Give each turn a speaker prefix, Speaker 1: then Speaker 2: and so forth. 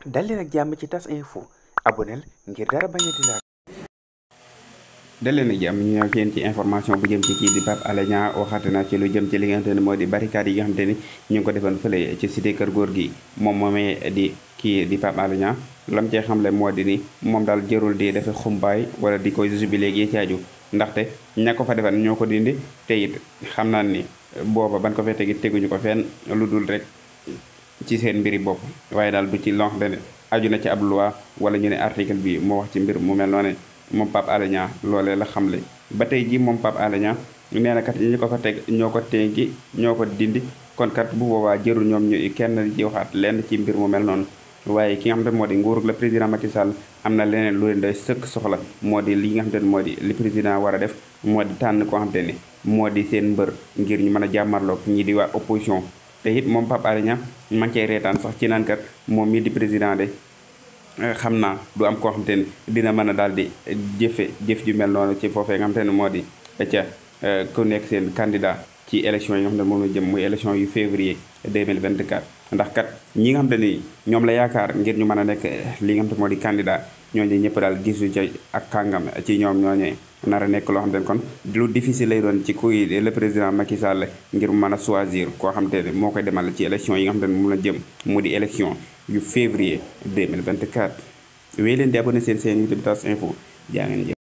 Speaker 1: dal leen ak jàmm ci tas info aboneel ngir dara bañ a di laal
Speaker 2: dal leen ak jàmm ñu ñëw yéen ci information bu jëm ci kii di Pape Alé Niang waxaate na ci lu jëm ci li nga xamante ne moo di barricade yi nga xamante ni ñu ngi ko defoon fële ci cité kër góor gi moom moomee di kii di Pape Alé Niang lam cee xamle moo di ni moom daal jërul di dafa xumbaay wala di koy jubilé gi ci aju ndaxte ña ko fa defan ñoo ko dindi te it xam naa ni booba ban ko fee tegi teguñu ko fenn lu dul rek ci seen mbiri bopp waaye daal du ci loo xamante ne aju na ci ab loi wala ñu ne article bi moo wax ci mbir mu mel noonu moom Pape Alé Niang loolee la xamle ba tey ji moom Pape Alé Niang nee na kat ñi ko fa teg ñoo ko teggi ñoo ko dindi kon kat bu boobaa jërul ñoom ñu kenn ci waxaat lenn ci mbir mu mel noonu waaye ki nga xamante ne moo di nguurug la président Macky Sall am na leneen lu leen day sëkk soxla moo di li nga xamante ne moo di li président war a def moo di tànn koo xamante ne moo di seen mbër ngir ñu mën a jàmmarloog ñi di waa opposition te it moom Pape Alé Niang man cay reetaan sax ci naan kat moom mii di président de xam naa du am koo xamante ne dina mën a daal di jëfe jëf ju mel noonu ci foofee nga xamante ne moo di ca ku nekk seen candidat ci élection yi nga xam ne moom la jëm muy élection yu février 2024 ndax kat ñi nga xam te ni ñoom la yaakaar ngir ñu mën a nekk li nga xam te moo di candidat ñooñu ñëpp daal gisu ca ak kàngam ci ñoom ñooñee nar a nekk loo xam te ne kon lu difficile lay doon ci kuy le président Macky Sall ngir mu mën a choisir koo xam te ne moo koy demal ci élection yi nga xam te ne moom la jëm mu di élection yu février 2024 wéy leen di abonné seen seen YouTube Tas Info jaa ngeen jëf